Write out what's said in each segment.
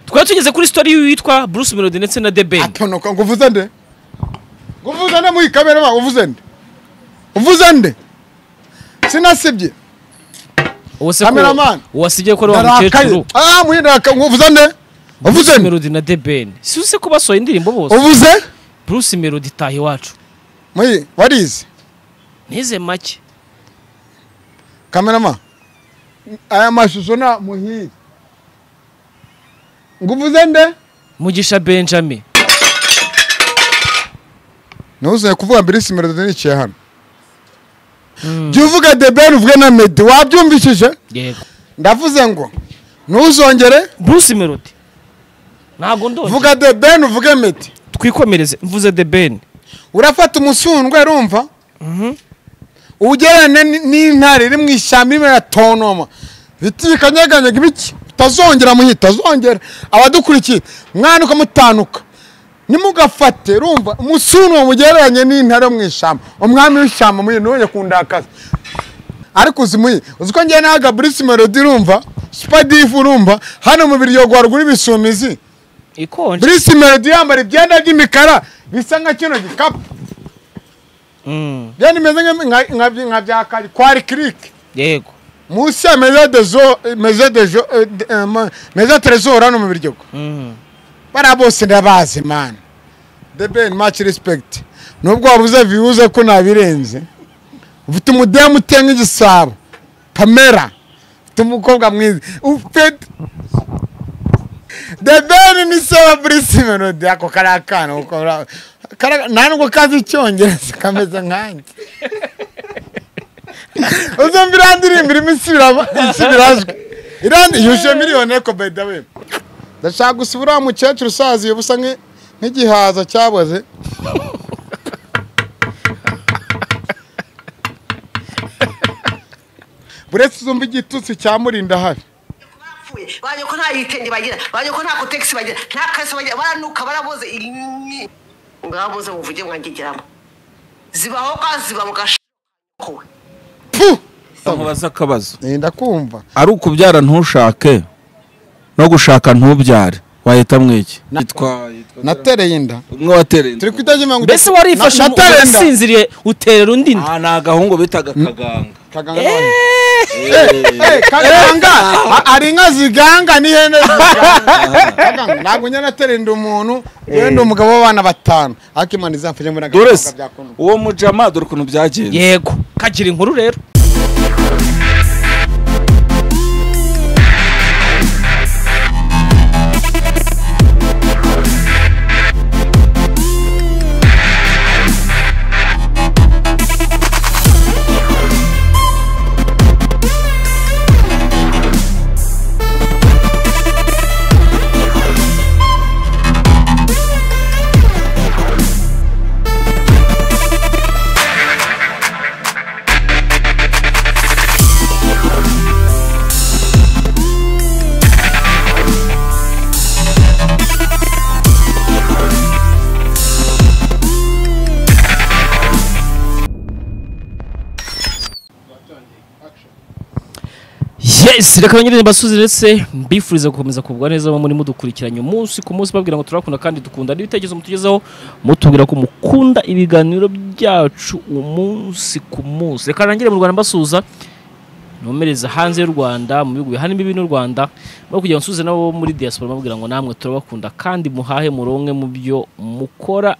twari tugeze kuri sitori y'uwitwa bruce melody ndetse na debe atonoka ngo uvuze nde ngo uvuze nde muri kamera ba uvuze nde uvuze nde sinasibye uwo se ko Cameraman. wasibye ko ari wa narakaye mukecuru ah muhindaraka ngo uvuze nde bruce uvuze nde melody na debe si uzi ko basohoye indirimbo bose uvuze bruce melody taha iwacu muyi warize nize make kamerama aya mashusho na muhiye ngo uvuze nde mugisha benjamin ntuzanye kuvuga mbere isi melody niciye hano jya uvuga the ben uvuge na medi wabyumvishije yego ndavuze ngo ntuzongere bruce melody ntabwo ndongera vuga the ben uvuge medi twikomereze mvuze debe urafata umusundwe urumva ugerane n- n'intare iri mu ishyamba irimo iratonoma biti bikanyeganyega ibiki utazongera muhita utazongera abadukurikiye mwana ukamutanuka nimugafate urumva umusundwe mugereranye n'intare yo mu ishyamba umwami w'ishyamba muyi ntuye kundakaza ariko uzi muyi uzi ko njyewe nahaga burisi melodi urumva supadifu urumva hano mu biryogo haruguru ibisumizi ikonje burisi melodi yambara ibyenda by'imikara bisa nka kino gikapu Mm, byari bimeze nka- nka- nka- nka bya kari kwari kirike yego munsi ya meza dezo meza dejo eh, de- eh, ma- meza trezor hano mu biryogo Mm, bariya bose ndabazi mani the ben much respect nubwo wabuze viwuze ko nabirenze ufite umudemu uteye nk'igisabo pamela ufite umukobwa mwiza ufite the ben ni se wa burisi melodi ako kari akana kuko bra- kara- nta nubwo kazi icyongereza kameze nkanjye uzumva iriya ndirimbo irimo isubiramo- isubirajwi Iriya ndi- yuje miliyoni eko by the way ndashaka gusa uriya mukecuru usaziye busa nki- nk'igihaza cyaboze buretse uzumva igitutsi cyamurinda habi bapfuye bajya ko nta ibitenge bagira bajya ko nta kotegisi bagira nta kaso bagira baranuka baraboze iyi- ngaboze muvuge mwangegeramo zibaho kwa ziba mu gashokowe pu nkubaza akabazo Eh, ndakumva ari ukubyara ntushake no gushaka ntubyare wahitamo iki yitwa natereye inda umwe watereye inda. turi kwitage mirongo itatu. mbese warifashe Na- mu- natereye inda. ugasinziriye uterera undi inda Ah, ni agahungu bitaga kaganga Kaganga wanjye. Eh, kaganga a- ari inka ziganga n'ihene ziganga. Kaganga, ntabwo njya naterenda umuntu wenda umugabo w'abana batanu ariko imana izamfashe mbona dore agakobwa se byakunda. uwo mujama dore ukuntu byagenze yego kagira inkuru rero yes reka banyine mbasuze ndetse mbifuriza gukomeza kugubwa neza abo muri mudukurikiranye umunsi ku munsi babwira ngo turakunda kandi dukunda n'ibitekerezo mutugezaho mutubwira ko mukunda ibiganiro byacu umunsi ku munsi reka rangire mu rwanda mbasuza nomereza hanze y'u rwanda mu bihugu bihanimo ibi n'u rwanda no kugira ngo nsubize n'abo muri diaspora mbabwira ngo namwe turabakunda kandi muhahe muronke mu byo mukora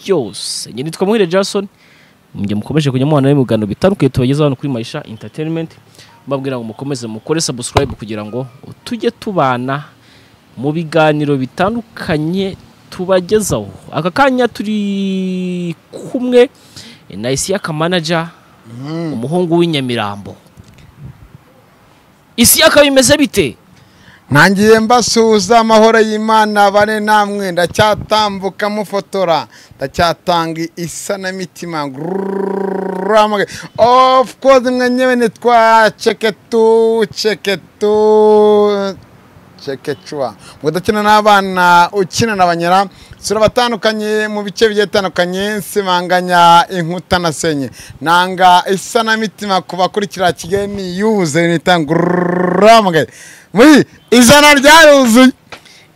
byose njye nitwa muhire jason mujye mukomeje kujya mubana mu biganiro bitandukanye tubagezaho hano kuri maisha entertainment mbabwira ngo mukomeze mukore subscribe kugira ngo tujye tubana mu biganiro bitandukanye tubagezaho aka kanya turi kumwe na isiyaka manager umuhungu w'inyamirambo isiyaka bimeze bite ntangiye mbasuhuza amahoro y'imana abane namwe ndacyatambuka mufotora ndacyatanga isanamitima guramage of course mwe nyewe nitwa ceketu ceketu cekecua mudakina n'abana ukina na banyera sura abatandukanye mu bice bigiye bitandukanye nsibanganya inkuta na senye nanga isanamitima ku bakurikira kigeni yuzuye nitangururambwe muri ijana ryaruzuye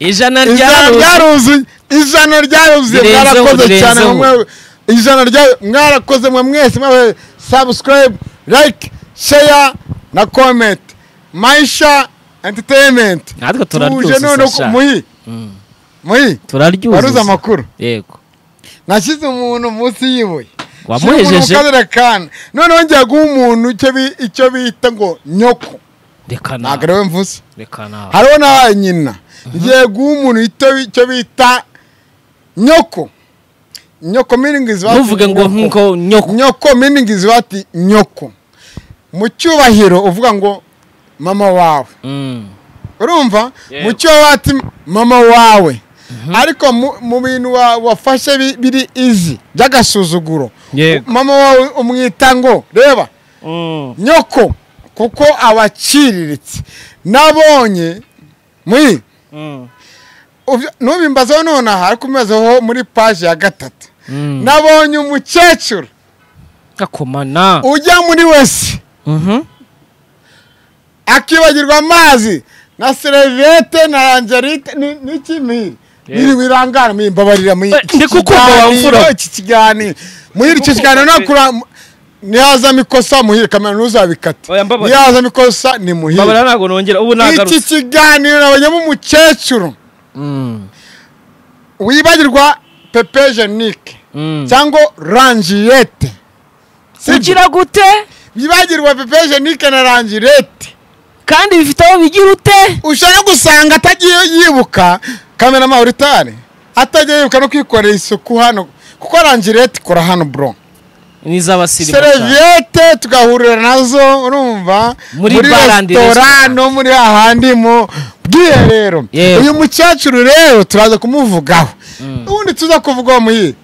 ijana ijana ryaruzi ryaruzuye ijana ryaruzuye Birenzeho, mwarakoze cyane birenzeho. mwe ijana rya mwarakoze mwe mwese mwe subscribe like share na comment maisha entertainment natwe tuje none turaryuzuza muhi muhi waruze turaryuzuza amakuru yego nashyize umuntu munsi y'ibuye wamuhejeje kana noneho ngiye guha umuntu icyo bi- icyo bita ngo nyoko reka ntabwo nawe ariwe mvuze reka nawe hariho na nyina ngiye guha umuntu icyo bi- icyo bita nyoko nyoko miningizi ntuvuge ngo nk'uko nyoko nyoko miningizi bati nyoko mu cyubahiro uvuga ngo mama wawe Mm. urumva Yego. mu cyo wati mama wawe ariko mu- mu bintu wa- wafashe bi- biri izi by'agasuzuguro Yego. mama wawe umwita ngo reba Mm. nyoko kuko abaciriritse nabonye muri Mm. ubyo- ntubimbazeho nonaha ariko ubibazeho muri paji ya gatatu Mm. nabonye umukecuru gakomana ujya muri wese Mhm. akibagirwa amazi na serivete na angelite ni- n'ikimiri Yeah. biri wirangara mwimbabarira muri Eh, iki ndi kukumva kiganiro, wamvura. iki kiganiro muri iki kiganiro nakura nihazamo ikosa muhire kamera Oya, ntuzabikate mbabarira. nihazamo ikosa ni babara muhire ntabwo nongera ubu iki nagarutse kiganiro nabonyemo umukecuru Mm. wibagirwa pepe jenike Mm. cyangwa rangiyete ugira gute wibagirwa pepe jenike na rangiyete kandi bifite aho bigira ute ushaka gusanga atagiye yibuka kamera mawuritari atagiye yibuka no kwikorera isuku hano kuko rangirete ikora hano bro ni iz'abasirimu cyane. seriviyete tugahurira nazo urumva Muri bar and resitora restaurant. no muri hahandi mu bwiherero Yewe. uyu mukecuru rero turaza kumuvugaho ubundi tuza kuvuga muyi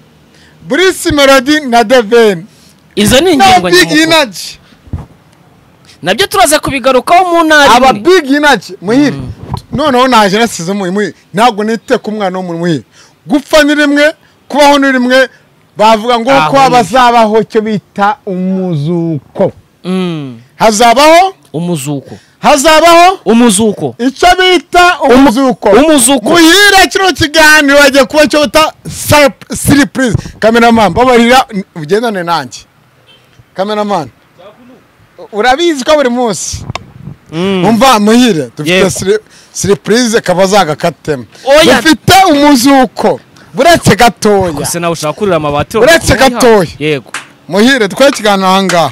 burisi melody na deveni izo ni na ingingo big nyamukuru inaji nabyo turaza kubigarukaho mu ntara aba imwe big inaji muhire noneho naje nasize umuhi muhire ntabwo nite ku mwana w'umuntu muhire gupfa ni rimwe kubaho ni rimwe bavuga ngo Aho ko ni. bazabaho icyo bita umuzuko Mm. hazabaho umuzuko hazabaho umuzuko icyo bita umuzuko umuzuko muhire kino kiganiro bagiye kuba icyo bita siripurize kameramani babarira ugendane nanjye kameramani urabizi ko buri munsi Mm. umva muhire dufite Yego. siri- siripurize kaba zagakatemo Oya. dufite umuzuko buretse gatoya gusa nawe ushaka kurira amabati Uretse urakumwiha. gatoya. yego muhire twere ikiganiro aha ngaha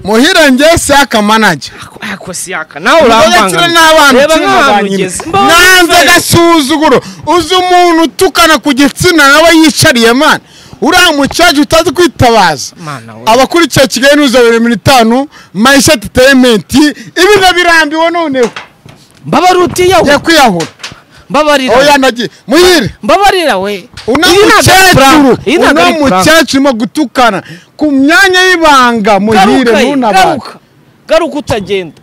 muhire njye si akamanage ako si yaka nawe ugakira n'abana reba ukiri nk'ahantu muvanyine. ugeze nanze agasuzuguro uzi umuntu utukana ku gitsina nawe yicariye mana uriya mucaca utazi kwitabaza Mana we. abakurikiye kigali n'uza bibiri mirongo itanu mayisha entertainment ibi ndabirambiwe noneho mbabara utiyawe ngiye kwiyahura mbabarira oya nagiye muhire mbabarira we uno Iyi ntabwo ari mukecuru prank. Iyi ntabwo uno ari prank. mukecuru urimo gutukana ku myanya y'ibanga muhire Garuka ye, ntunabare garuka garuka utagenda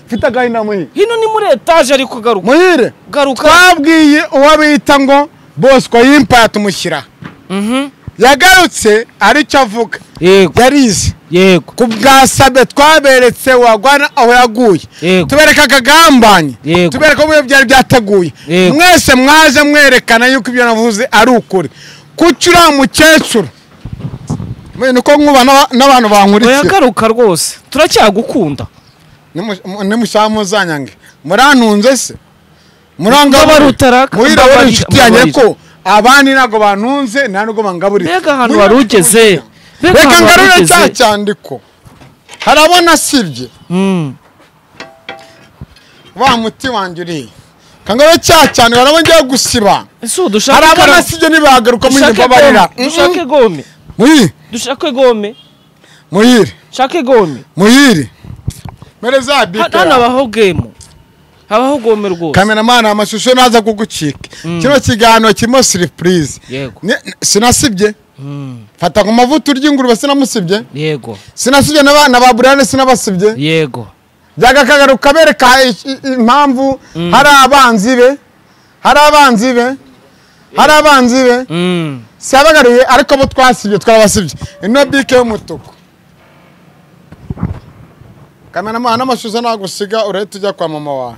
mfite agahinda muhire hino ni muri etaje ariko garuka muhire garuka twabwiye uwo bita ngo bosco y'impaya tumushyira Mhm. yagarutse aricyo avuga yego yarize yego ku bwa sabe twaberetse wagwana aho yaguye Yego. tubereka akagambanye Yego. tubereka uburyo byari byateguye Yego. mwese mwaje mwerekana yuko ibyo navuze ari ukuri kuki uriya mukecuru mwe niko nkuba n'aba- n'abantu oya bankurikira garuka rwose turacyagukunda nimushaka muzanyange murantunze se Mbabara utaraka, muhira mbabarira, wari inshuti yanjye mbabarira. ko abandi ntabwo bantunze nta nubwo bangaburira mbega ahantu Muhira wari wari ugeze inshuti mbega reka ahantu wari ngarure ugeze cya cyandiko harabona sibye Mm. wa muti wanjye uriye kangarure cya cyane barabona ngiye gusiba ese ubu dushake harabona ikaramu? sibye ntibagaruka mu dushake mbabarira gome dushake gome muhire dushake gome muhire shake gome muhire mere za Ha- bipera hano habaho gemu habaho gome rwose kameramani amashusho naza kugucika kino kiganiro kirimo siripurize Yego. Ne- sinasibye fata ku mavuta urya ingurube sinamusibye yego sinasibye n'abana ba burane sinabasibye yego byajya akagaruka bereka i- i- impamvu hari abanzi be hari abanzi be hari abanzi be Mm. si abagaruye ariko bo twasibye twabasibye ino bike y'umutuku kameramani n'amashusho nagusiga urahita ujya kwa mama wawe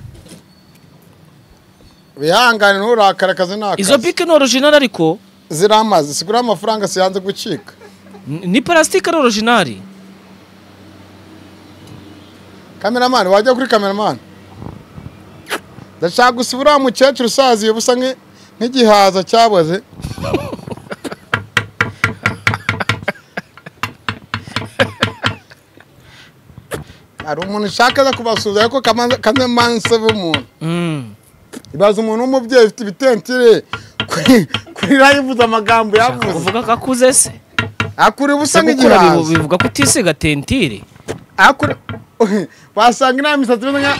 wihangane nturakare akazi ni akazi izo bike ni orijinali ariko ziramaze sigura amafaranga siyanze gucika Ni- ni parasitike ari orijinali kameramani wajya kuri kameramani ndashaka gusa uriya mukecuru usaziye busa nk'i- nk'igihaza cyaboze hari umuntu ushaka aza kubasuhuza ariko kameramani se b'umuntu Mm. ibaza umuntu w'umubyeyi ufite ibitentire kuri kuri rayivuze amagambo yavuze uvuga ko akuze se akura ubusa Se gukura bibu- nk'igihaza bivuga ko utisiga tentire akura wasanga nta misatsi imeze nka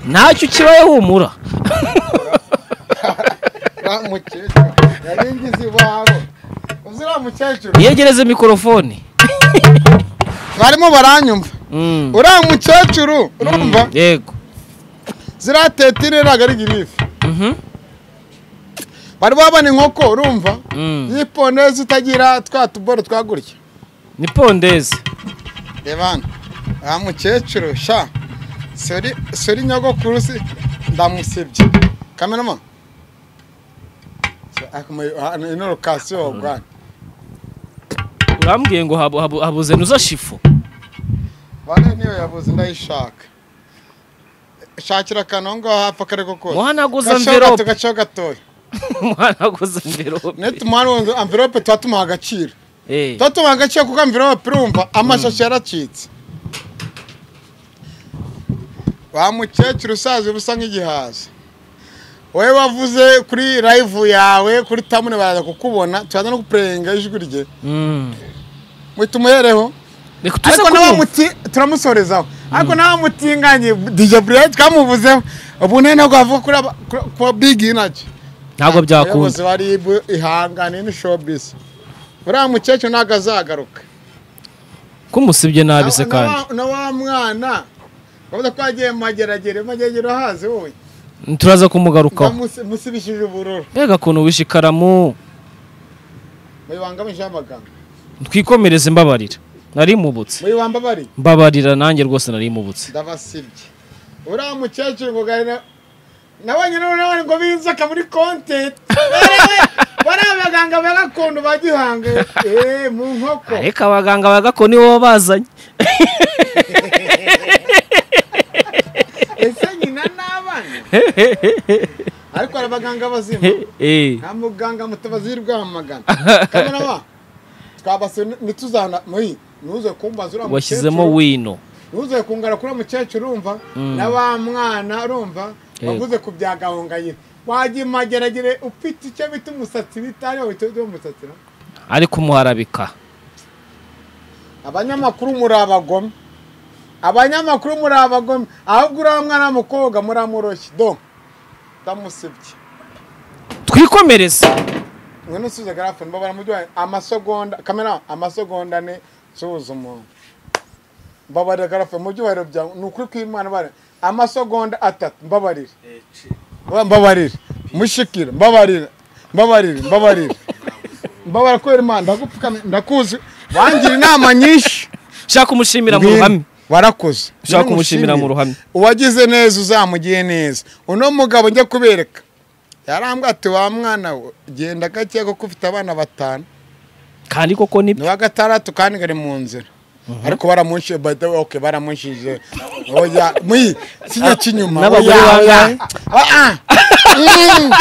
ntacyo ukibaye humura Wa mukecuru yari ngize iwabo uzi uriya mukecuru yegereze mikorofone barimo baranyumva Mm. uriya mukecuru urumva Mm, yego ziriya tetire ntabwo ari girife Mhm. bari babona inkoko urumva Mm. y'iponezi itagira twa tuboro twagurya ni pondeze reba hano wa mukecuru sha sori sori nyogokuru si ndamusebye kamerama ino lokasiyo bwana urambwiye ngo habu- habu- habuze nuza shifu bane niyo yabuze ndayishaka shakira akantu aho ngaho hapfa akareko kose Muhanaguze Gace envelope. gato, gace gatoya umwana aguze mverope niyo tumuhana ubundi amverope tuba tumuha agaciro Eh, tuba tumuha agaciro kuko amverope urumva amashashi yaracitse wa mukecuru usaza ubusa nk'igihaza wowe wavuze kuri live yawe kuri tamune baraza kukubona turaza no kupurenga ijwi rye mm. muhita umuhereho reka tuze ariko kumva n'abamuti turamusorezaho ariko n'abamutinganye dj buriyati twamuvuzeho ubu nari ntabwo wavuga kuri aba- kuri- ku bigi nacyo ntabwo abayobozi byakunda ba rib ihangane ni showbiz uriya mukecuru ntabwo azagaruka kumusibye nabi se Na- na kandi wa- na wa mwana bavuze ko yagiye mu mageragere mageragere ahazi wowe turaza kumugarukaho musibishije ubururu mbega ukuntu wishe ikaramu muyibangamije amagambo twikomereze mbabarira nari mubutse muyibambabari mbabarira nanjye rwose nari mubutse ndabasibye uriya mukecuru ngo gari na- nawe nyine urabona ngo binzoka muri konte bariya abaganga ba gakondo ba gihanga eh, mu nkoko reka abaganga ba gakondo nibo bazanye ese nyina n'abana ariko hari abaganga bazima Eh, nta muganga mutabazi y'urwamagana kameraba twabase ntituzana muri ntuze kumbaza uriya washyizemo mukecuru. wino ntuze kungara kuri uwo mukecuru urumva na wa mwana urumva Yego. waguze ku bya gahongayire wajya imageragere ufite icyo bita umusatsi bita ariyo bita umusatsi no? ari kumuharabika abanyamakuru muri abagome abanyamakuru muri abagome ahubwo uriya mwana w'umukobwa muramuroroshye do ndamusibye twikomereze mwe nusubiza garafu niba baramujyanye amasegonda kamera amasegonda ane suhuza umuntu mbabarira garafu mu byubahiro byawe ni ukuri kw'imana bare amasegonda atatu mbabarire Ba- mbabarire mushikira mbabarire mbabarire mbabarire mbabarira kubera imana ndagupfukamye ndakuzi wangira inama nyinshi ushaka kumushimira mu ruhame warakoze Ushaka kumushimira mu ruhame. uwagize neza uzamugiye neza uno mugabo njya kubereka yarambwira ati wa mwana we genda gake kuko ufite abana batanu kandi koko ni ni wa gatandatu kandi ngari mu nzira ariko baramunshinje bada oke baramunshinje oya muyi kijya kinyuma N'abagore oya, bangahe? oya. Ah, ah. Mm.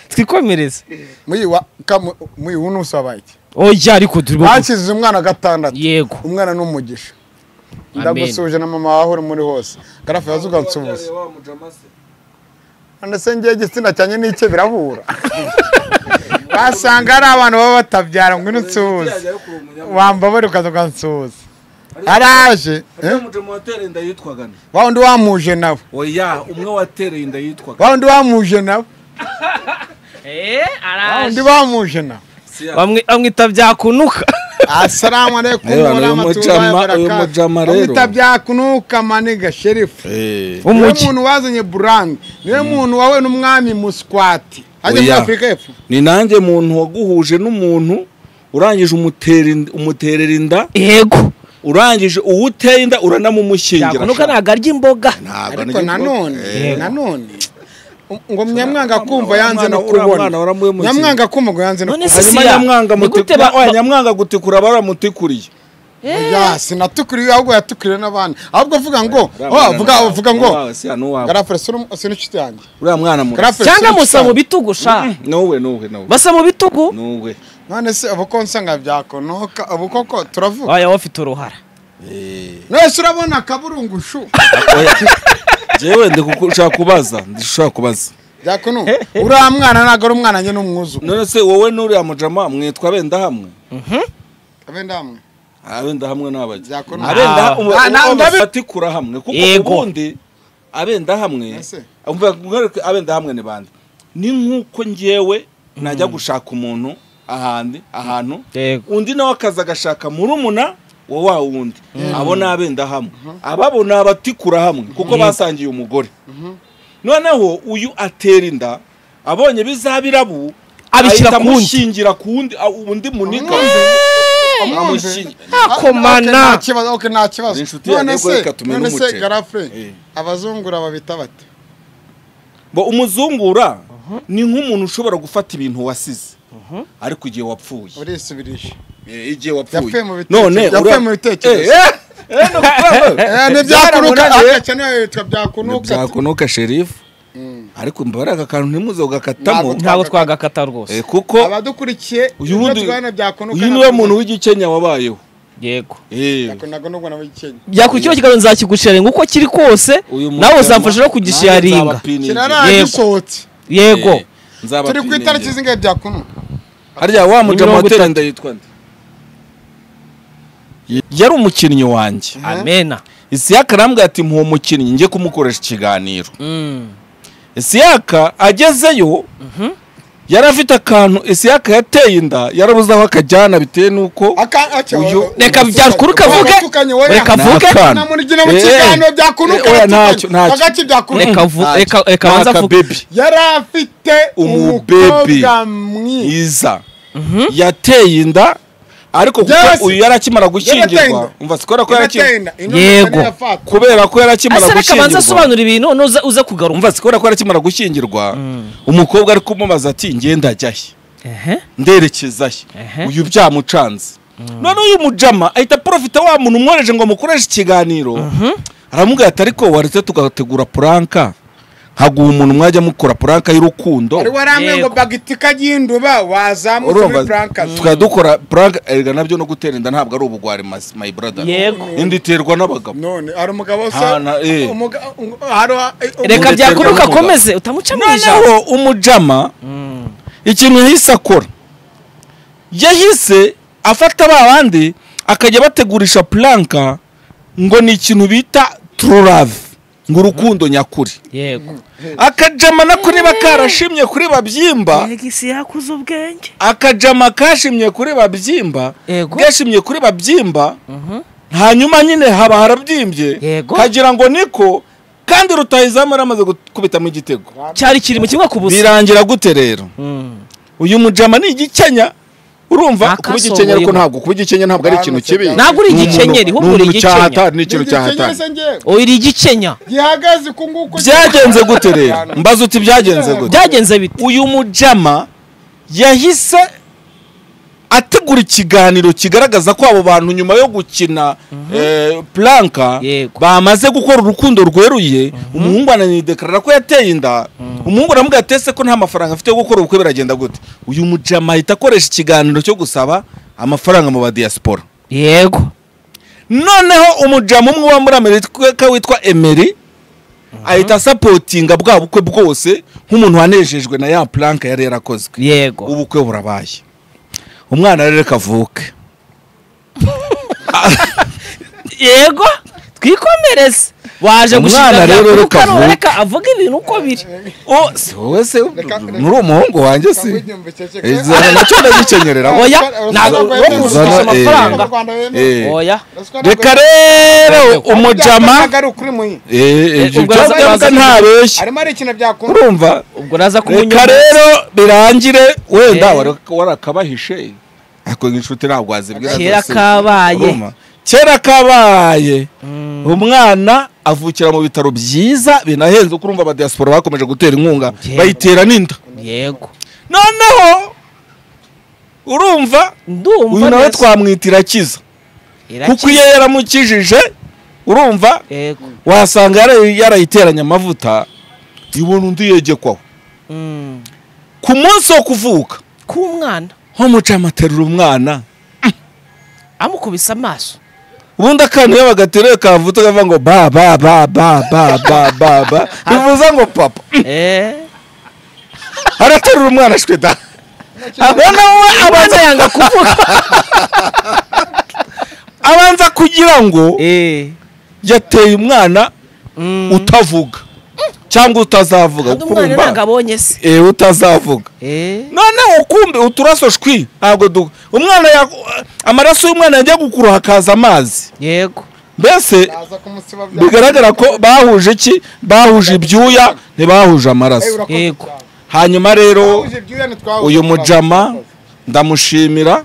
twikomereze muyi wa kamu- muyi ubu nusaba iki oya ariko turi bakize umwana gatandatu yego umwana ni umugisha Amen. ndagusuhuje na mama wawe uri muri hose garafu yaza ugansuhuza none se ngiye igitsina cyanjye n'icye birahura wasanga hari abantu baba batabyara ngo inutsuhuze wambabare ukaza ugansuhuza araje eh? Uriya mugemo watereye inda yitwaga nde? wa wundi wamuje nawe oya umwe watereye inda yitwaga wa wundi wamuje nawe wa bamwe wundi bamuje nawe bamwita byakunuka asalamu alaikum Reba, uyu warahmatullahi mujama- wabarakatuh. uyu mujama rero. Bamwita byakunuka maniga sherifu niwe umujyi muntu wazanye burandi niwe muntu wawe n'umwami muswati ajya muri Oya. afurika y'epfo ni nanjye muntu waguhuje n'umuntu urangije umutera ind- umuterera inda yego urangije uwo uteye inda uranamumukingira byakunuka ntabwo arya imboga ariko nanone nanone ngo nyamwanga kumva yanze no uriya mwana kubona waramuhemukiye. nyamwanga kumva ngo yanze no None kubona se hanyuma siya, nyamwanga ni gute ba- mutikura oya, ba- nyamwanga gutikura baramutikuriye ya sinatukuriwe ahubwo yatukuriwe n'abandi ahubwo vuga ngo uriya oh mwana vuga nuwawe, vuga ngo nuwawe, siya nuwawe. garafure si n'inshuti yanjye uriya mwana muto Graph- cyangwa musa mu bitugu sha nuwe nuwe nuwe basa mu bitugu nuwe none se ubu ko nsanga byakonoka ubu koko turavuga waya ufite uruhara mwese urabona akaburungushu Oya, jewe ndikushaka kubaza ndishaka kubaza byakonu uriya mwana ntabwo ari umwana njye n'umwuzukuru none se wowe n'uriya mujama mwitwa benda hamwe abenda hamwe abenda hamwe n'abajya Byakora- abenda Ah. umu- Ah, na- uwo ndabi- bafatikura hamwe kuko Yego. ubundi abenda hamwe Ese. umva nkwereke abenda hamwe ni bande ni nk'uko njyewe najya gushaka umuntu ahandi ahantu Yego. undi nawe akaza agashaka murumuna wa wa wundi abo ni abenda hamwe ababo ni abatikura hamwe kuko basangiye umugore noneho uyu atera inda abonye bizabirabu Abishyira ahita ku wundi. amushingira ku wundi a- undi muniga amushingira Akomana. Ah, okay, nta kibazo okay, nta kibazo Ni inshuti yanjye, none ariko reka se tumene none se umuceri. garafure Eh. abazungura babita bate bo umuzungura ni nk'umuntu ushobora gufata ibintu wasize ariko igihe wapfuye urisubirisha Eh, igihe Yapfuye mu bitekerezo- none yapfuye ura- mu bitekerezo. Eh, eh, eh, ni ukuvuga- Eh, ni byakunuka akakeneye bitwa byakunuka byakunuka sherifu ariko mbabare aka kantu ntimuze Ntabwo ugakatamo ntabwo twagakata rwose Eh, kuko abadukurikiye uyu wundi twana byakunuka uyu niwe muntu w'igikenya wabayeho yego Eh, byakunaga nubwo nawe ikenya byakurikiyeho kiganiro nzakigusharinga uko kiri kose uyu nawe mujama, uzamfasha no nanjye kugisharinga nzabapiningira. kiraraye Yego. gisohotse yego Eh, nzabapiningira. turi ku itariki zingahe byakunuka harya wa mujama mirongo watera itatu. inda yitwa nde yari umukinnyi wanjye amena isiyaka arambwira ati mpuwo mukinnyi njye kumukoresha ikiganiro Mm. isiyaka agezeyo yari afite akantu isiyaka yateye inda yarabuze aho akajyana bitewe n'uko Uyu- reka byakuru kavuge reka Ni avuge akana. namurigina mu Eh, kiganiro eh, byakunuka eh, oya, aratukanya. ntacyo, ntacyo. hagati byakunuka reka avu- reka reka Ni banza avuge akabebi yari afite Umubebe. umukobwa mwiza iza yateye inda ariko Yes. kuko uyu yari akimara Yarateye inda. gushyingirwa umva sikora ko yari akimara Iratenda, intumwa Yego. yari yafatwa. kubera ko yari akimara asa reka banza gushyingirwa asobanura ibintu none uza- uza kugaruka umva sikora ko yari akimara gushyingirwa umukobwa ari kumubaza ati ngenda ajya he Ehe. nderekeza he Ehe. uyu byamucanze none uyu mujama ahita porofita wa muntu umwohereje ngo mukoreshe ikiganiro aramubwira ati ariko waretse tugategura puranka haguha umuntu mwajya mukora puranka y'urukundo Wari waramwe ngo Yego. bagitika ry'induba wazamuka muri urumva burankazi tukaba dukora puranka erega nabyo no gutera inda ntabwo ari ubugwari mas- my brother Yego. inda iterwa n'abagabo none hari umugabo se Ah, na- eh. umuga- um- hari wa- eh, um- reka Umuntu byakuruka aterwa n'umugabo. akomeze utamuca mu ijambo noneho umujama ikintu yahise akora yahise afata ba bandi akajya bategurisha puranka ngo ni ikintu bita tururave ngo urukundo nyakuri yego akajama nako niba karashimye kuri babyimba isi yakuze ubwenge akajama kashimye kuri babyimba Yego. gashimye kuri babyimba hanyuma nyine haba harabyimbye Yego. kagira ngo niko kandi rutahizamu yaramaze gukubitamo igitego cyari ikiri mu kimwe ku busa birangira gute rero Mm. uyu mujama ni igikenya urumva kuba Nakasohoye igikenya ariko ngo- ntabwo kuba igikenya ntabwo ari ikintu kibi Ntabwo uri igikenyeri, ahubwo uri igikenya. cyahatari ni Ni ikintu igikenyeri cyahatari se njyewe? oya iri igikenya gihagaze ku nguko byagenze gute rero mbaza uti byagenze gute byagenze bite uyu mujama yahise ategura ikiganiro kigaragaza ko abo bantu nyuma yo gukina eh, puranka Yego. bamaze gukora urukundo rweruye umuhungu ananidekarara ko yateye inda umuhungu aramubwira ati ese ko nta mafaranga afite yo gukora ubukwe biragenda gute uyu mujama ahita akoresha ikiganiro cyo gusaba amafaranga mu badiyasipora yego noneho umujama umwe uba muri amerika witwa emeri ahita asapotinga bwa bukwe bwose nk'umuntu wanejejwe na ya puranka yari yarakozwe yego ubukwe burabaye umwana rero reka avuke yego twikomereze waje Umwana gushinga rero byakuruka reka none avuge. reka avuge ibintu uko biri Oh, si wowe se Reka- muri umuhungu wanjye si izana nacyo ndagikenyerera Oya, ntabwo Uzana, eh, amafaranga. eh. oya reka rero umujama Eh, eh, ibyo ubwo byose yaza- yavuga ntabeshya arimo ari ikintu byakunda urumva ubwo naza reka kumunyura rero birangire wenda Eh. wari- warakabahishe ariko inshuti ntabwo wazibwira kera zose. kabaye Urumva? kera kabaye umwana avukira mu bitaro byiza binahenze kuko urumva abadiyasipora bakomeje gutera inkunga Njyewe. bayitera n'inda yego noneho urumva ndumva uyu nawe neza. twamwitira kiza kuko Irakiza. iyo yaramukijije urumva yego wasanga yara- yarayiteranye amavuta ibona undi yegekwaho Mm. ku munsi wo kuvuka k'umwana nko mucamaterura umwana amukubise amaso ubundi akantu iyo bagateruye kavuta kavuga ngo ba ba ba ba ba ba ba ba bivuza ngo papa Eh. araterura umwana ashwe da abona we abanza abanza yanga kuvuga abanza kugira ngo Eh. yateye umwana Mm. utavuga cyangwa utazavuga Kandi kuko umwana urumva- ntabwo abonye se eh utazavuga Eh. noneho kumbe uturaso shwi ntabwo du umwana ya- amaraso y'umwana yajya gukura hakaza amazi yego mbese Aza kumusiba bya- bigaragara ko bahuje iki bahuje ibyuya ntibahuje Eh, amaraso urakoze Yego. cyane. hanyuma rero Twahuje ibyuya ntitwahuje uyu amaraso. mujama ndamushimira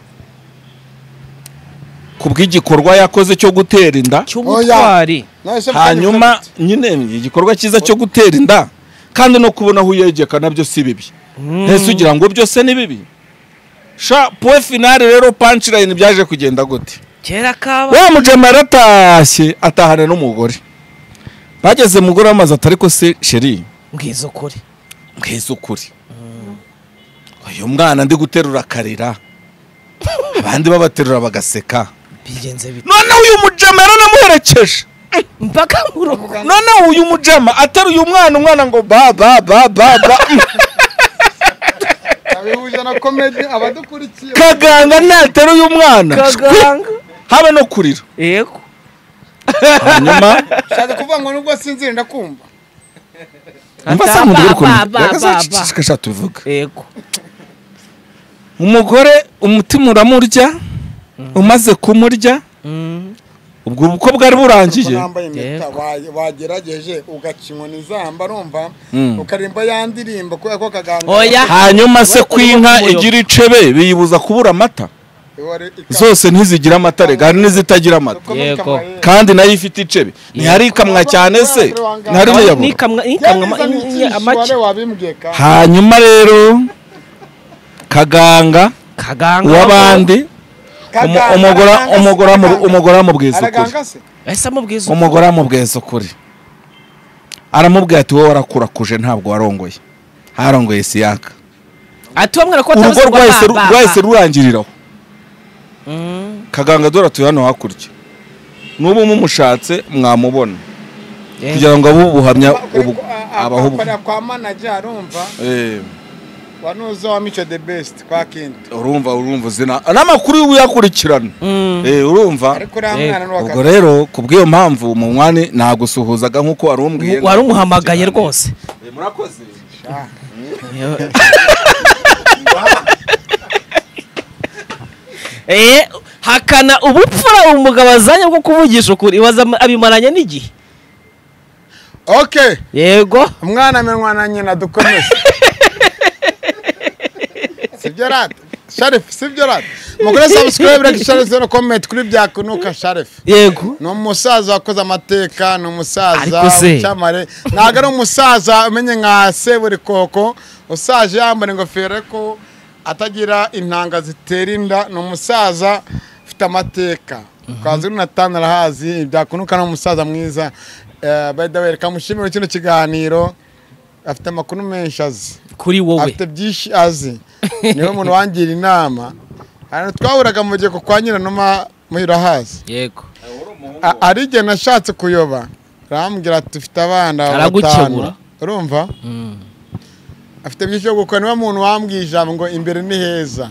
ku bw'igikorwa yakoze cyo gutera inda cy'ubutwari Nawe se mfanye hanyuma ukabita. nyine ni igikorwa cyiza cyo gutera inda kandi no kubona aho uyegeka nabyo si bibi ntese ugira ngo byose ni bibi sha puwe finale rero punchline byaje kugenda gute kera kaba wa mujama yaratashye atahana n'umugore bageze mugore w'amazi atari ko se sheri ngizo kuri mbweze ukuri uyu mwana ndi guterura akarira abandi babaterura bagaseka bigenze bite noneho uyu mujama yaranamuherekeje mpaka mu rugo noneho uyu mujama ateruye umwana umwana ngo ba ba ba ba ba abihuje na komedi abadukurikiye kaganga nateruye umwana kaganga habe no kurira yego hanyuma ushaka kuvuga ngo nubwo sinzira ndakumva mva Ata- sa nkunda uri ba- kumenya ba- ba- ba- ba. reka tubivuga yego umugore umutima uramurya umaze kumurya Mm. ubwo ubukwe bwari kuko burangiye nambaye impeta Yego. wa- wagerageje ugakinywa n'izamba rumva Mm. ukaririmba ya ndirimbo kubera ko kaganga oya hanyuma se Urimo kw'inka kumuyoba. igira icebe biyibuza kubura amata wari- ika- zose ntizigira amata rega hari n'izitagira amata uko muri Yego. kamarere. kandi nayo ifite icebe ntiharikamwa cyane se ntihari niyabura nikamwa Yari nikamwa izanye ama- icyisho, wari amace wabimbwiye kandi. hanyuma rero kaganga kaganga uw'abandi Kaganga, umu- umugore araganga se, umugore amu- kaganga. umugore amubwiza ukuri Araganga se? ese amubwiza umugore amubwiza ukuri aramubwira ati wowe warakurakuje ntabwo warongoye harongoye siyaka ati wa mwana ko urugo atavuze ngo rwahise ba, ru- ba, ba. rwahise rurangiriraho Mm. kaganga dore atuye hano hakurya n'ubu mumushatse mwamubona Eh. kugira ngo abe ubuhamya Kuri- ubu- a- a- abaho ubu akorera kwa manager arumva Eh, wanuze wa mico the best kwa kindi urumva urumva uzina n'amakuru y'ubu yakurikirana Mm. Eh, urumva ariko uriya Yego. mwana n'uwa ubwo rero ku bw'iyo mpamvu munywani ntagusuhuzaga nk'uko wari umbwiye wari umuhamagaye rwose Eh, murakoze Eh, hakana ubupfura umugabo azanye bwo kuvugisha ukuri ibaza am- abimaranye n'igihe okay yego umwana mirwana nyina dukomeze sibyo rata sharifu sibyo rata mugore sabusikarayibu reka sharifu zero komenti kuri byakunuka sharifu yego ni umusaza wakoze amateka ni umusaza Ariko se- w'icyamare ntabwo ari umusaza umenye nka seburikoko usaje yambara ingofero ariko atagira intanga zitera inda ni umusaza ufite amateka twazi runatani arahazi byakunuka ni umusaza mwiza bayidawe reka mushimire kino kiganiro afite amakuru menshi azi kuri wowe afite byinshi azi niwe muntu wangira inama Ahantu twahuraga mu gihe kwa nyiranuma muhirahazi yego A- hari igihe nashatse kuyoba arambwira ati ufite abana Aragukebura. batanu urumva afite byinshi byo gukora niwe muntu wambwiye ijambo ngo imbere ni heza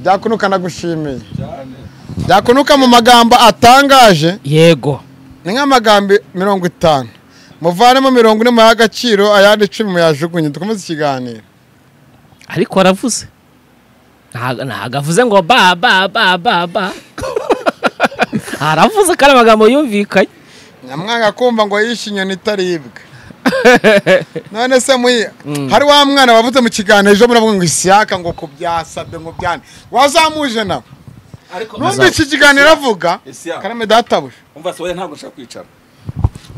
byakunuka ndagushimiye byakunuka mu magambo atangaje yego ni nk'amagambo mirongo itanu muvanemo mirongo ine muyahe agaciro ayandi icumi muyajugunye dukomeze ikiganiro ariko aravuze Ntago- ntago avuze ngo ba ba ba ba ba aravuze kandi amagambo yumvikanye nyamwanga kumva ngo yishe inyoni itaribwa none se muyi hari wa mwana wavuze mu kiganiro ejo muravuga ngo isiyaka ngo ku bya sabwe ngo byane wazamuje nawe ariko numva iki kiganiro avuga Ese ya. karame databuja umva se wowe ntabwo nshaka kwicara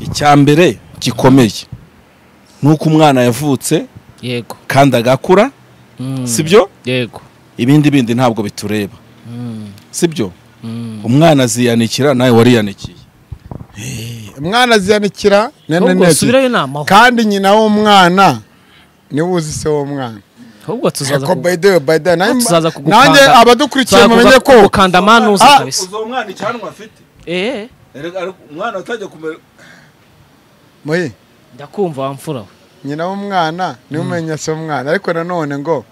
icya mbere gikomeye ni uko umwana yavutse yego kandi agakura Mm. si byo yego ibindi bindi ntabwo bitureba Mm. si byo Mm. umwana aziyanikira nawe wariyanikiye umwana aziyanikira nene Ahubwo nene subirayo inama kandi nyina w'umwana niwe uzi se w'umwana ahubwo tuzaza Eko ku- by the way, by the way, nanjye- tuzaza kugukanda nanjye abadukurikiye tuzaza mumenye ko kugukanda amanuza Ah, kabisa uzi uwo mwana icyanwa afite eh Erega ariko umwana atajya kumera Muhi, ndakumva wa mfura we nyina w'umwana niwe umenya se w'umwana ariko nanone ngo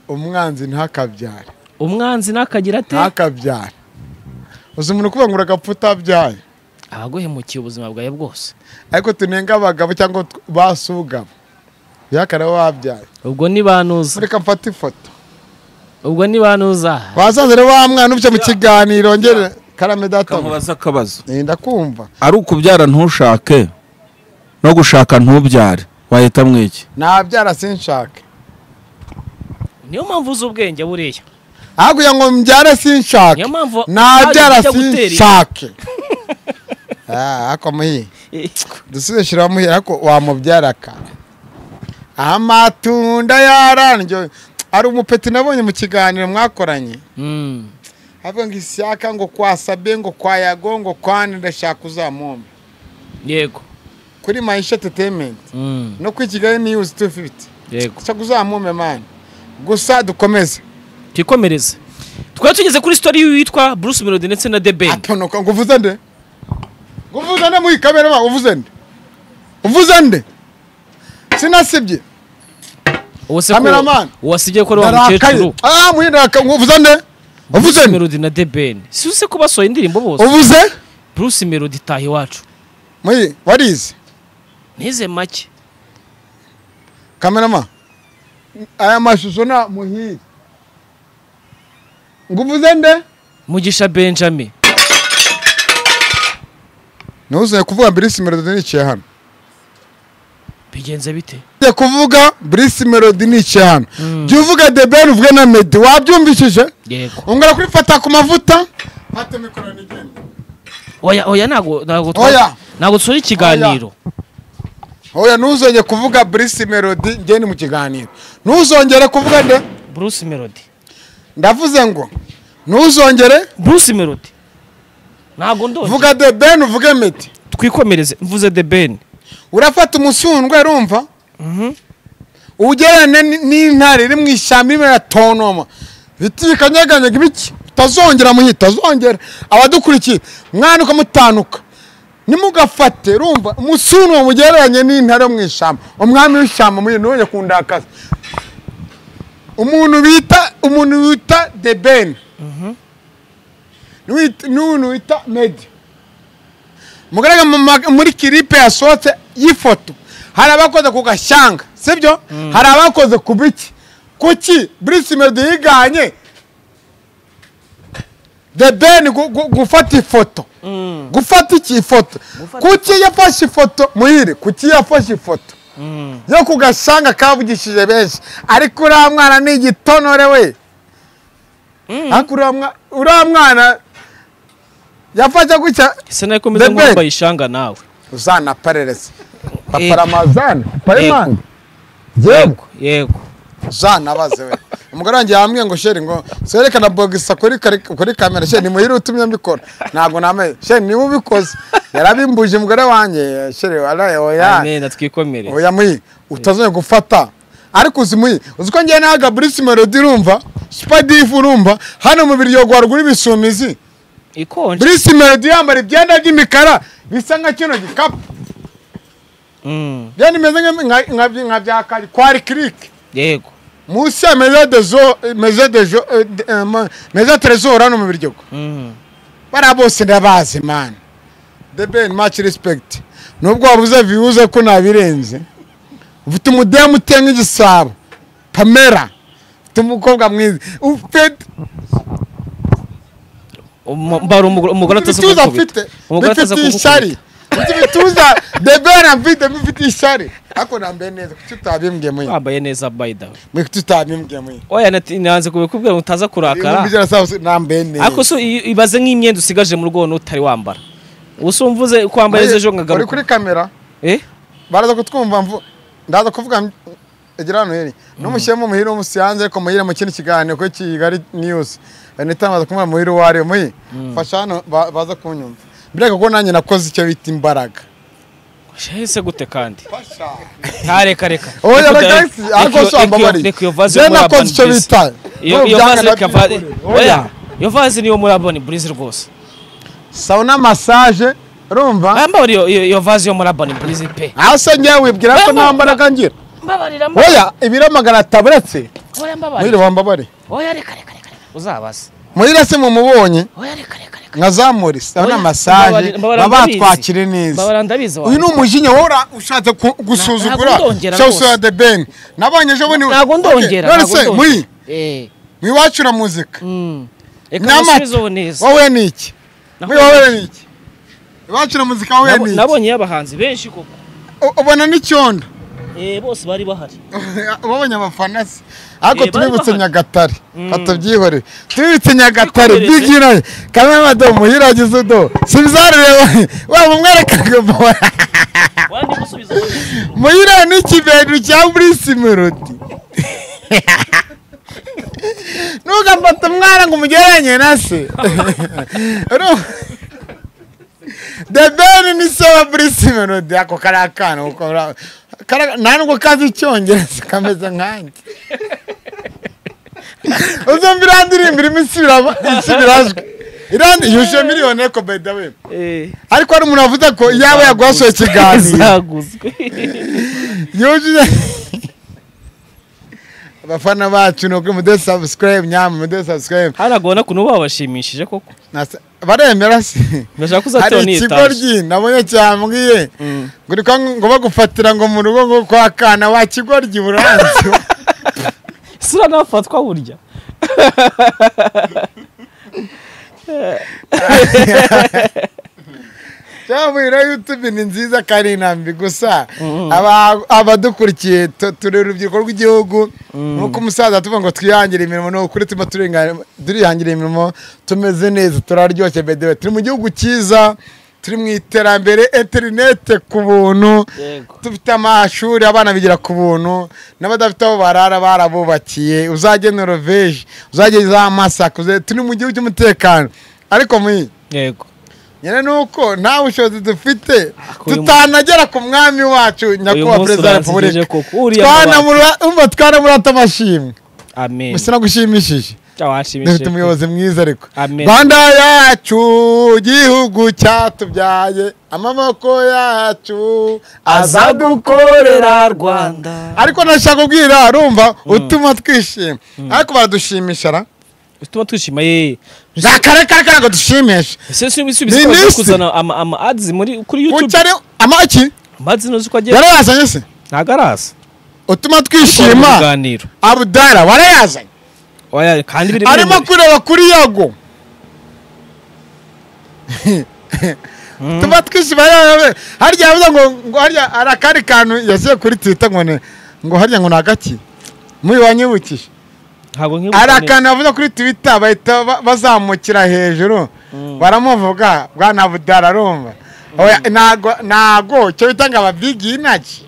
umwanzi ntakabyare umwanzi nakagira ate ntakabyare uzi umuntu ukuvuga ngo uragapfa utabyaye abaguhemukiye ubuzima bwawe bwose ariko tunenga abagabo cyangwa tw- basugabo bihakana bo babyaye ubwo ni banuza reka mfate ifoto ubwo ni banuza bazazane wa mwana ubyo mu kiganiro ngere karame data kamubaza akabazo Eh, ndakumva ari ukubyara ntushake no gushaka ntubyare wahitamo iki nabyara sinshake niyo mpamvu uzi ubwenge buriya hakurya ngo mbyare sinshake niyo mpamvu nabyara ntajya gutera inda. sinshake Ah, ako muhi dusubize shira muhi ariko wamubyara ka amatunda yarandyo ari umupeti nabonye mu kiganiro mwakoranye Mm. avuga ngo isyaka ngo kwasabe ngo kwayago ngo kwani ndashaka uzamumpe yego kuri maisha entertainment Mm. no kuri kigali news 250 yego ndashaka uzamumpe mani gusa dukomeze twikomereze twari tugeze kuri story y'uwitwa Bruce Melody ndetse na The Ben atonoka ngo uvuze nde ngo uvuze nde muri kamera ba uvuze nde uvuze nde sinasibye uwo se ko Cameraman. wasibye ko ari wa ndarakaye mukecuru ah muhi ndarakaye ngo uvuze nde Bruce uvuze nde Melody na The Ben si uzi ko basohoye indirimbo bose uvuze Bruce Melody taha iwacu muhi warize nize make kamerama aya mashusho na muhi ngo uvuze nde Mugisha Benjamin ntuzanye kuvuga Bruce Melody niciye hano bigenze bite Ngiye kuvuga Bruce Melody niciye hano jya uvuga The Ben uvuge na Meddy wabyumvishije yego ungana kuri fata ku mavuta fata mikoro nigende oya oya ntago ntago twa- Oya. ntago dusura ikiganiro oya ntuzongere kuvuga Bruce Melody ngende mu kiganiro ntuzongere kuvuga nde Bruce Melody ndavuze ngo ntuzongere Bruce Melody ntago ndonje vuga The Ben uvuge Meddy twikomereze mvuze The Ben urafata umusundwe urumva ugerane n- n'intare iri mu ishyamba irimo iratonoma ibiti bikanyeganyega ibiki utazongera muhi utazongera abadukurikiye mwana ukamutanuka nimugafate urumva umusundwe mugereranye n'intare yo mu ishyamba umwami w'ishyamba muhi ntujye kundakaza umuntu bita umuntu wita the ben n'uwit- n'umuntu wita medi mugaragara mu ma- muri kiripe yasohotse y'ifoto hari abakoze ku gashyanga sibyo hari abakoze ku biki kuki burisi medi yiganye the ben gu- gu- gufata ifoto gufata iki ifoto kuki yafashe ifoto muhire kuki yafashe ifoto yo ku gashyanga kavugishije benshi ariko uriya mwana ni igitonore we ariko uriya mwa- uriya mwana yafashe gutya ese nawe komeza The Ben. nk'uwambaye ishanga nawe uzanaperereze Eh. paparamazana parimanga yewe yego uzanabaze we umugore wanjye yambwiye ngo sheri ngo serekana bogisa kuri kari- kuri kamera sheri nimuhire utumye mbikora ntabwo namenye sheri niwe ubikoze yarabimbuje umugore wanjye eh, sheri waraye oya amena twikomereze oya muyi utazongera gufata ariko uzi muyi uzi ko ngewe nahaga burisi melodi urumva sipadifu urumva hano mu biryogo haruguru ibisumizi ikonje burisi melodi yambara ibyenda by'imikara bisa nka kino gikapu Mm, byari bimeze nka- nka- nka- nka bya kari kwari kirike yego munsi ya meza dezo meza dejo eh, de- eh, ma- meza trezor hano mu biryogo Mm, bariya bose ndabazi mani the ben much respect nubwo wabuze viwuze ko nabirenze ufite umudemu uteye nk'igisabo pamela ufite umukobwa mwiza ufite umu- mbara umugore umugore atazi ibituza kugukubita afite umugore atazi bifite ishyari kugukubita mfite ibituza debera mfite mfite ishyari ariko nambaye neza kuki utabimbwiye muyi wambaye neza bayida mwe kuki utabimbwiye muyi oya nati- nanze kubikubwira ngo utaza kurakara ibihumbi ijana sawa se, nambaye ariko neza so i- ibaze nk'imyenda usigaje mu rugo none utari wambara usa umvuze ko wambaye Muyi, ejo ejo uri nkagaruka kuri kamera eh baraza kutwumva mvu ndaza kuvuga egira hano heri n'umushyemo muhire umusiyanze ariko muhire mu kindi kiganiro kuri kigali news nitamaza kumubwira muhire uwo ari we muhire fasha hano ba- baza kunyumva mbega ko nanjye nakoze icyo bita imbaraga ese gute kandi ntareka reka oya Reka uda- bagahisi ariko reka iyo- so ambabariye reka iyo vaze je yo muri nakoze Urban icyo Boys. bita iyo iyo vaze reka va- oya iyo vaze niyo muri Urban Boys rwose sauna massage urumva bamba iyo iyo iyo vaze yo muri Urban Boys pe aho se ngewe wibwira Mba- ko nta mbaraga ngira mbabarira mba- oya ibiro magana ataburetse oya muhire mbabarira wambabare oya reka reka reka reka. uzabaze muhire se mumubonye oya reka reka reka nkazamura isabune masaje Mbabarira- mbabarira baba ndabizi. batwakire neza mbabarira ndabizi uyu ni wanjye. umujinya wora ushatse ku- gusuzugura ntabwo ndongera cyangwa rwose. usura the ben nabonye ejo bundi ntabwo ndongera none ntabwo se ndongera. muri Eh, mu iwacu na muzika mm. reka musubize ubu nyamata neza wowe ni iki Naho- muri wowe ni iki iwacu na muzika wowe Nabo- ni iki nabonye abahanzi benshi koko U- ubona n'icyondo Eh, bose bari bahari babonye abafana se ariko Eh, bari tubibutse bahari. nyagatare batabyihorere tubibutse nyagatare Twikomereze. biginaye kamwe madomo muhiragize udo si bizarureba waba umwerekaga mbabarira wandi gusubiza ubu neza. Muhira n'ikiberu cya Bruce Melody. Ntugafate umwana ngo umugereranye na se. Uru- The Ben ni se wa Bruce Melody ako kari akana kuko ra- kara- nta nubwo kazi icyongereza kameze nkanjye uzumva iriya ndirimbo irimo isubiramo- isubirajwi Iriya ndi- yuje miliyoni eko by the way Eh, ariko hari umuntu wavuze ko yaba yaguhasoye ikiganiro zaguzwe yujuje abafana bacu ni ukuri mude sabusikarayibu nyama mude sabusikarayibu hano agona kuntu babashimishije koko baremera se ndashaka kuzatewe hari ikigo n'iyitaje ryi nabonye cyambwiye ngo ko ngo bagufatira ngo mu rugo ngo kwa kana wa kigo ryi buranzu sura nafatwa burya cyambwira yutube ni nziza kandi inambi gusa aba- abadukurikiye tu- turi urubyiruko rw'igihugu nk'uko umusaza tuvuga ngo twihangire imirimo ni ukuri tuba turinga- turihangira imirimo tumeze neza turaryoshye bedewe turi mu gihugu cyiza turi mu iterambere interinete ku buntu Yego. dufite amashuri abana bigira ku buntu n'abadafite aho barara barabubakiye uzajye noroveje uzajye za masaka uze- turi mu gihugu cy'umutekano ariko muyi yego nyine ni uko nta bushobozi dufite uyu tutanagera ku mwami wacu nyakubahwa munsi perezida wa uransezeje repubulika koko, uriya Twanamura- umva twanamurata amashimwe amen gusa nagushimishije dufite cyawashimishije umuyobozi mwiza ariko Amen. rwanda yacu gihugu cyatubyaye amaboko yacu azadukorera Rwanda ariko nashaka kubwira urumva utuma twishima ariko baradushimisha ra utuma twishima ye zakarekareka ngo dushimishe ese si ibisubizo Ni ko baje liste. kuzana ama ama ads muri kuri youtube kucyari amaki amazi nuzi ko agiye yarayazanye se ntago araza utuma Mu twishima biganiro abudara warayazanye oya kandi biri arimo kureba kuri yago tuba twishima yawe harya yavuze ngo ngo harya hari akandi kantu yasize kuri twita ngo ne ngo harya ngo ni agaki muri wanyibukije ntago nkibuka hari neza. akantu yavuze kuri twita bahita ba- bazamukira hejuru baramuvuga bwana abudara rumva Oya, ntago ntago icyo bita ngo ababyigiye inaki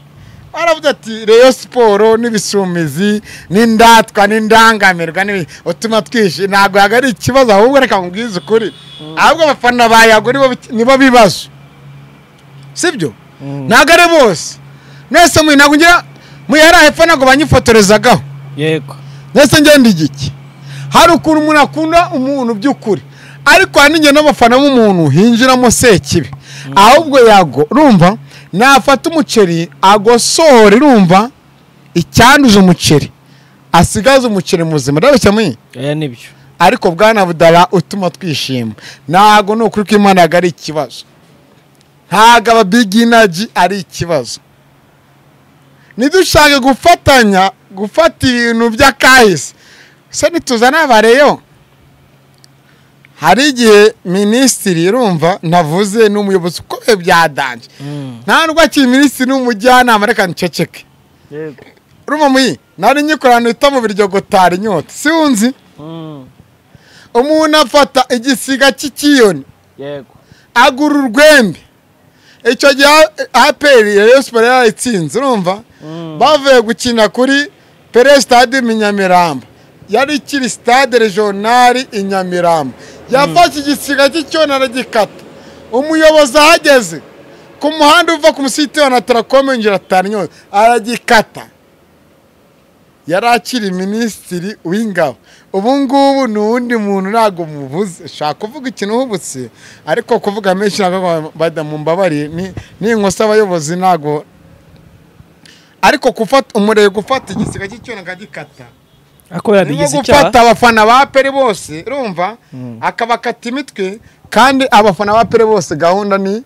baravuze ati reyo siporo n'ibisumizi n'indatwa n'indangamirwa n'ibi utuma twishi ntabwo yaga ari ikibazo ahubwo reka mubwize ukuri ahubwo abafana ba yago nibo biki- nibo bibazo sibyo ntabwo ari bose mwese mwe ntabwo ngira mwe yari hepfo ntabwo banyifotorezagaho yego ndetse ngenda igiki hari ukuntu umuntu akunda umuntu by'ukuri ariko hari n'igihe n'abafana b'umuntu hinjiramo sekibi ahubwo yago rumva nafata umuceri agosohora rumva icyanduje umuceri asigaze umuceri muzima ndabeshya muyi oya nibyo ariko bwana budara utuma twishima ntabwo ni ukuri ko imana yago ari ikibazo ntabwo ababiginaji ari ikibazo nidushaka gufatanya gufata ibintu by'akahise se ntituzane abareyo hari igihe minisitiri urumva ntavuze n'umuyobozi ukomeye byadanje nta nubwo akiri minisitiri n'umujyanama reka nceceke urumva muyi nari nyikorana bita mu biryogotari inyota siwunzi umuntu afata igisiga cy'ikiyoni yego agura urwembe icyo gihe aperi ya Rayon Sports yarayitsinze urumva bavuye gukina kuri pere sitade i nyamirambo yari ikiri sitade rejonari i nyamirambo yafashe igisiga cy'icyona aragikata umuyobozi ahageze ku muhanda uva ku musitani na tarakome yinjira ataranywe aragikata yari akiri minisitiri w'ingabo ubu ngubu ni uwundi muntu ntabwo muvuze shaka kuvuga ikintu ubutse ariko kuvuga menshi ntabwo badamumbabarire ni inkosa abayobozi ntabwo ariko gufata umurego gufata igisiga cy'icyuma akagikata ako yarigize arimo icyaha gufata abafana ba pere bose urumva akabakata imitwe kandi abafana ba pere bose gahunda ni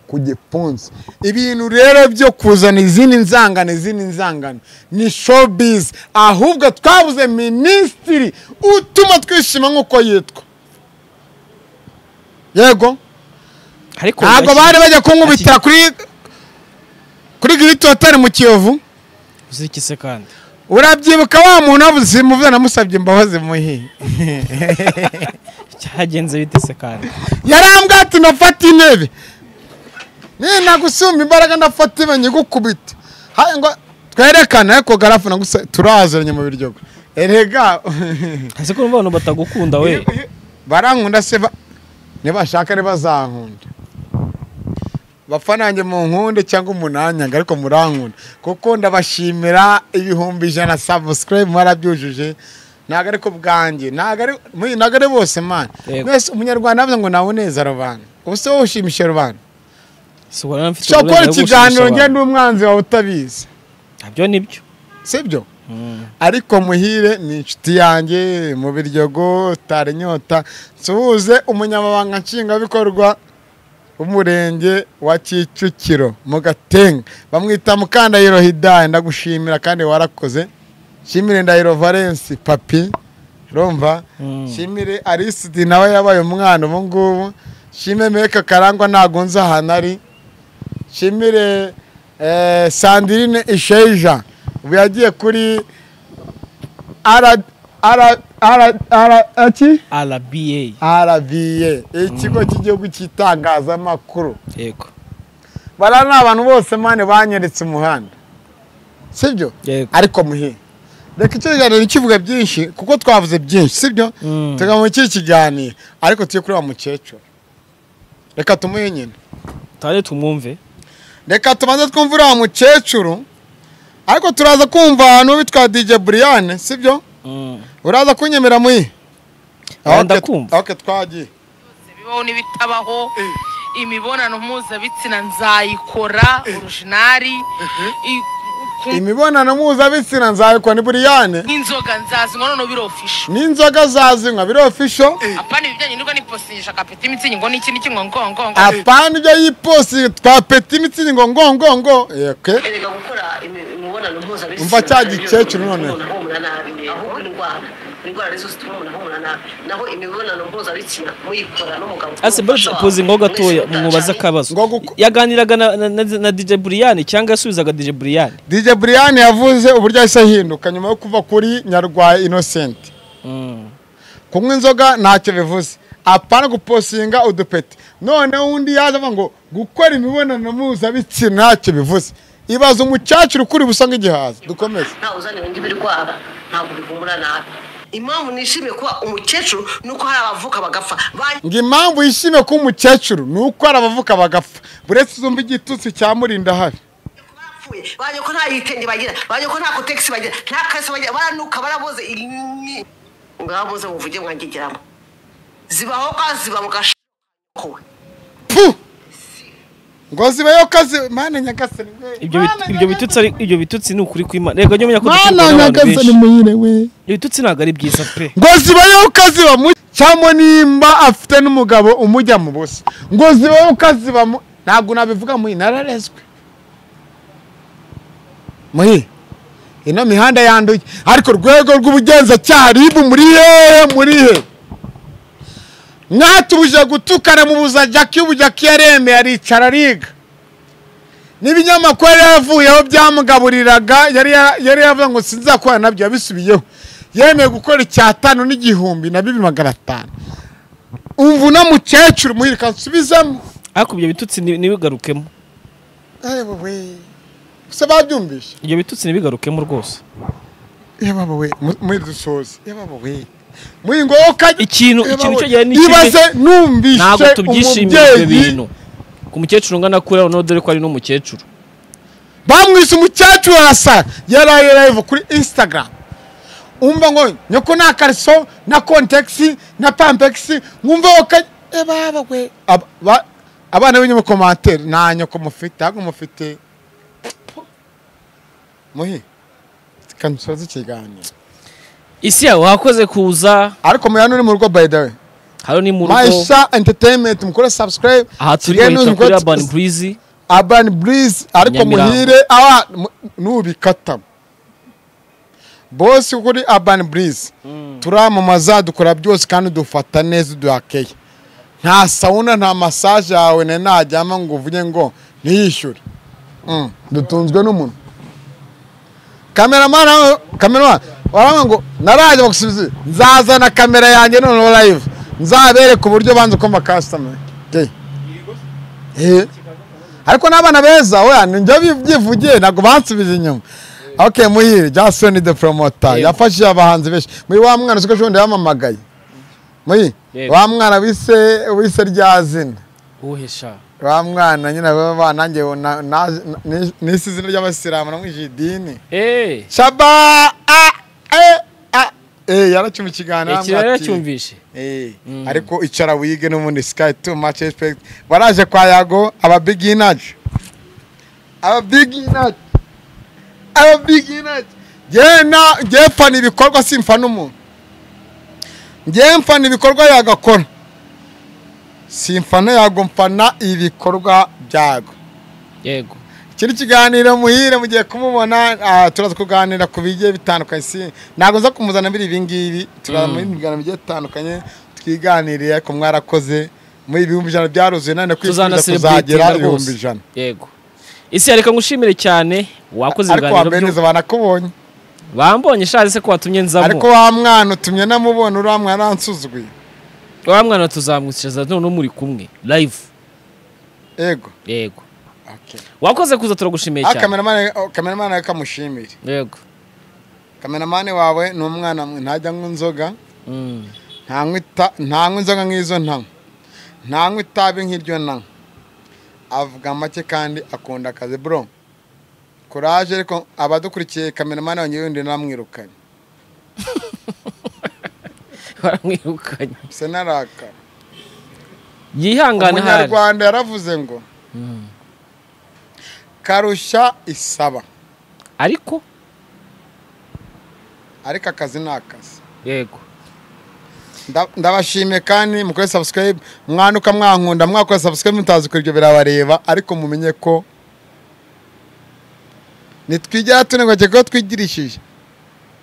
ku gipfunsi ibintu rero byo kuzana izindi nzangano izindi nzangano ni showbiz ahubwo twabuze minisitiri utuma twishima nk'uko yitwa yego ariko ntabwo bashyize- bari bajya kunkubitira kuri kuri giriti hoteli mu kiyovu uziki se kandi urabyibuka wa muntu wabuze muvuze namusabye imbabazi muhi cyagenze bite se kandi yarambwira ati ndafata intebe niyo nagusumba imbaraga ndafata ibe nyigukubita haya ngo twerekane ariko garafu nagusa turaziranye mu biryogo erega ese ko urumva abantu batagukunda we barankunda se ba- nibashaka ntibazankunda bafanange mu nkunde cyangwa umunanyanga ariko murankunda kuko ndabashimira ibihumbi ijana sabusikarayibu mwarabyujuje ntabwo ariko bwanjye ntabwo ari muri- ntabwo ari bose mani Yego. mwese umunyarwanda yavuze ngo nawe neza rubanda ubu se wowe ushimisha rubanda si ubona mfite ushobora gukora uburenganzira bwo gushimisha ikiganiro ngenda abantu. umwanzi wawe utabizi nabyo nibyo sibyo ariko muhire ni inshuti yanjye mu biryogo tara inyota nsuhuze umunyamabanga nshingwabikorwa w'umurenge wa kicukiro mu gatenga bamwita mukandayiro hidaye ndagushimira kandi warakoze nshimire ndahiro valence papi rumva nshimire arisidi nawe yabaye umwana ubu ngubu nshimire meka karangwa ntagunze ahantu ari nshimire eh, sandirine isheja ubu yagiye kuri ara ara ara ara aki rba arabiye ikigo cy'igihugu cy'itangazamakuru yego bara ni abantu bose mani banyeretse umuhanda sibyo Yego. ariko muhe reka icyo kiganiro kivuga byinshi kuko twavuze byinshi sibyo Mm. tuga mu kiri kiganiro ariko tujye kuri wa mukecuru reka tumuhe nyine tujye tumwumve reka tubanze twumve uriya mukecuru ariko turaza kumva ahantu bitwa dj buriyane sibyo Mm. uraza kunyemera muyi Oya, Ok, ndakumva. ok twagiye bibaho n'ibitabaho imibonano mpuzabitsina nzayikora orujinari I- ku- imibonano mpuzabitsina nzayikwa ni buriyane nk'inzoga nzazinywa none birofisha n'inzoga zazinywa biri ofisho apana ibijyanye n'ubwo n'iposinyisha kapeti imitsingi ngo n'iki n'iki ngo ngo ngo ngo apana ibyo yiposi twa peti imitsingi ngo ngo ngo ngo ok erega gukora imi- imibonano mpuzabitsina Umva cya gikecuru none. umuntu ahumura nabi ahubwo indwara indwara nizo zituma umuntu ahumura nabi naho imibonano mpuzabitsina muyikora n'umugabo ase bose n'umufasha wawe, poze ngo gatoya mwese mumubaze mutashanye. akabazo Ngo guko- yaganiraga na, na, na, na DJ Brian cyangwa yasubizaga DJ Brian dj buriyane yavuze uburyo yahise ahinduka nyuma yo kuva kuri nyarwaye inosenti mm. kunywa inzoga ntacyo bivuze apana guposinga udupeti noneho undi yaje avuga ngo gukora imibonano mpuzabitsina ntacyo bivuze ibaza umukecuru ukuri busa nk'igihaza dukomeze nta uzanira indi birwara ntabwo bihumura nabi impamvu nishimiye kuba umukecuru ni uko hari abavuka bagapfa Ba- ngo impamvu yishime kuba umukecuru ni uko hari abavuka bagapfa buretse uzumva igitutsi cyamurinda hari barapfuye baje ko nta yitenge bagira baje ko nta kotegisi bagira nta kase bagira baranuka baraboze ini ngaboze muvuge mwangegeramo zibaho kwa ziba mugash kowe pu ngo zibayo kazi mana nyagasani we ibyo bit- ibyo bitutsi ari ibyo bitutsi ni ukuri kw'Imana rego njye menya ko duturwa mana n'abantu benshi nyagasani muyire we ibyo bitutsi ntabwo ari byiza pe ngo zibayeho ukaziba mu cyangwa nimba afite n'umugabo umujya mu busa ngo zibayeho ukaziba mu ntabwo nabivuga muhi nararezwe muhi ino mihanda yanduye ariko urwego rw'ubugenzacyaha ribu muri hehe muri he mwatubuje gutukana mu buzajaki ubujaki yaremeye aricara ariga n'ibinyamakuru yari yavuyeho byamugaburiraga yari ya- yari yavuga ngo sinzakora nabyo yabisubiyeho yemeye gukora icyatanu n'igihumbi na bibiri magana atanu umva uno mukecuru muhirika nsubizamo ariko ibyo bitutsi ni- ntibigarukemo yewe se babyumvise ibyo bitutsi ntibigarukemo rwose yebabawe muri dusoze yebabawe muri ngoka Ikintu- ikintu cyogera ni kimwe. ibaze ntabwo numvise tubyishimira ibyo umubyeyi bintu ku mukecuru ungana kuriya noneho dore ko ari n'umukecuru bamwise umukecuru arasa yaraye live kuri instagram umva ngo nyoko nta kariso na kontegisi na pampegisi mwumva ko yebabawe Aba- ba- abana b'inyamukomantere nta nyoko mufite ntabwo mufite muhi kamusoza ikiganiro isi yawe wakoze kuza ariko muyana uri mu rugo by the way hano ni mu rugo maisha entertainment mukore subscribe aha turi Kigali bahita News kuri mukore urban breeze urban breeze ariko Nyamirambo. muhire awa mu- nubikata bose kuri urban breeze turamamaza dukora byose kandi dufata neza duhakeye nta sawuna nta masaje yawe ne najyama ngo uvuge ngo ntiyishyure Mm, dutunzwe n'umuntu kameramani aho- kameramani waravuga ngo naraje bagusubiza nzazana kamera yanjye noneho live nzabereka uburyo banza ukumva customer Gay. Eh. ariko n'abana beza oya njya byivugiye ntabwo bansubije inyuma ok muhire jasoni de promota yafashije abahanzi benshi muri wa mwana siko shobundi yamamagaye muri Yego. wa mwana wise wise rya zina uhesha wa mwana nyine baba banange nisi izina ry'abasilamu namwije idini eee shaba a e a e yaracyumva ikiganiro iki aramubwira rero ati, yacyumvishe Eh, ariko icara wige n'ubundi sky too much respect baraje kwa yago aba beginners aba beginners aba beginners njyewe na- njyewe mfana ibikorwa simfana umuntu njyewe mfana ibikorwa yagakora simfana yago mfana ibikorwa byago yego kiri kiganiro muhire mugiye kumubona ah, turaza kuganira ku bigiye bitandukanye si ntabwo nza kumuzana biri ibi ngibi turaza mu bindi biganiro bigiye bitandukanye twiganiriye ariko mwarakoze muri ibihumbi ijana byaruzuye nane tuzana kwifuriza kuzagera selebritinga ibihumbi rwose ijana yego isi yareka ngushimire cyane wakoze ariko ibiganiro wambaye byo neza banakubonye bambonye shaje se ko watumye ariko nzamo wa mwana utumye namubona uriya mwana yansuzuguye wa mwana tuzamwicaza noneho muri kumwe live yego yego wakoze kuza turagushimiye Ah, cyane kameramani oh, kameramani we kamushimire yego kameramani wawe ni umwana mwe- ntajya anywa inzoga Mm. ntanywa ita- ntanywa inzoga nk'izo ntanywa ntanywa itabi nk'iryo nanywa avuga make kandi akunda akazi bro kuraje ariko abadukurikiye kameramani wanjye yundi namwirukanye baramwirukanye se narakara yihangane hari umunyarwanda yaravuze ngo karushya isaba ariko ariko akazi ni akazi yego Nda- ndabashimiye kandi mukore subscribe mwanuka mwankunda mwakora subscribe mutazi ko ibyo birabareba ariko mumenye ko nitwigira tunegwake ko twigirishije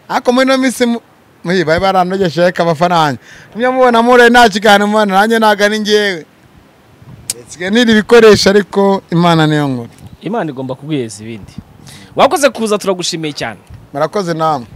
ariko muri ino minsi mu- muhi bari baranogesheje ariko amafaranga mujya mubona mure nta kiganiro mubona nanjye ntabwo ari ngewe nsigaye nira ibikoresho ariko imana niyo nkuru imana igomba kugwiheza ibindi wakoze kuza turagushimiye cyane murakoze namwe